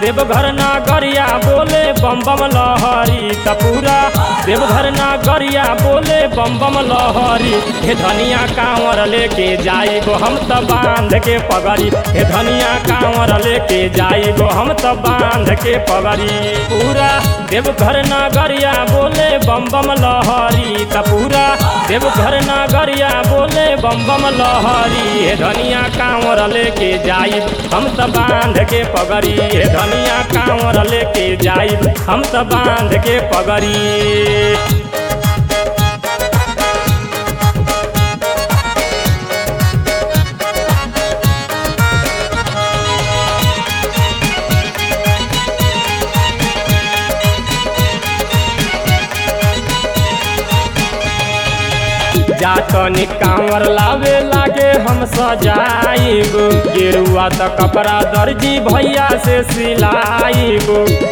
देवघर नागरिया बोले बम बम लहरी त पूरा देवघर नागरिया बोले बम बम लहरी हे धनिया कांवर लेके जाइबो हम त बांध के पगड़ी हे धनिया कांवर लेके जाइबो हम त बांध के पगड़ी पूरा देवघर नागरिया बोले बम बम लहरी त पूरा देवघर नागरिया बोले बम बम लहरी हे धनिया कांवर लेके जाई हम त बांध के पगड़ी हे धनिया कांवर लेके जाई हम त बांध के पगड़ी जातनी कांवर लावे लागे हम सजाइब गेरुआ त कपड़ा दर्जी भैया से सिलाइब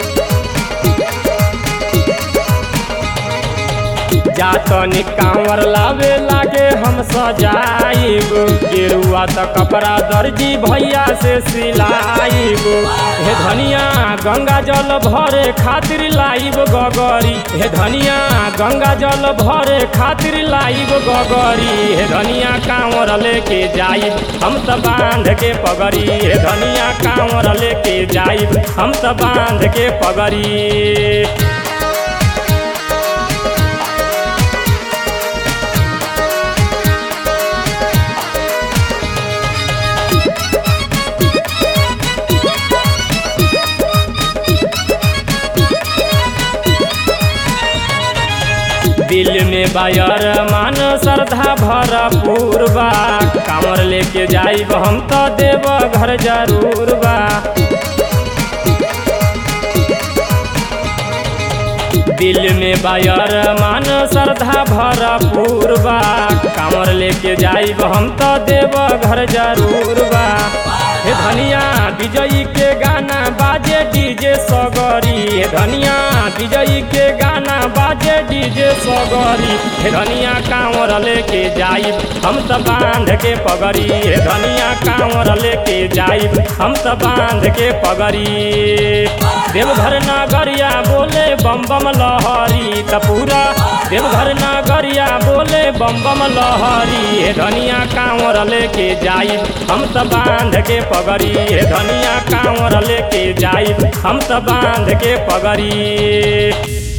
जातनी कांवर लावे लागे हम सजाइब गेरुआ त कपड़ा दर्जी भैया से सिलाइब हे धनिया गंगा जल भरे खातिर लाइब गगरी हे धनिया गंगा जल भरे खातिर लाइब गगरी हे धनिया कांवर लेके जाइब हम त बांध के पगड़ी हे धनिया कांवर लेके जाइब हम त बांध के पगड़ी दिल में बायर मान श्रद्धा भरपूर बा कांवर लेके जाइब हम तो देव घर जरूर बा दिल में बायर मान श्रद्धा भरपूर बा कांवर लेके जाइब हम तो देव घर जरूर बा हे धनिया विजयी के गाना बाजे डीजे सगरी हे धनिया विजयी के गाना बाजे डीजे सगरी हे धनिया कांवर लेके जाइब हम त बांध के पगड़ी हे धनिया कांवर लेके जाइब हम त बांध के पगड़ी देवघर नागरिया बोले बम बम लहरी त पूरा देवघर नागरिया बोले बम बम लहरी हे धनिया कांवर लेके जाइब हम त बांध के पगड़ी हे धनिया कांवर लेके जाइब हम त बांध के पगड़ी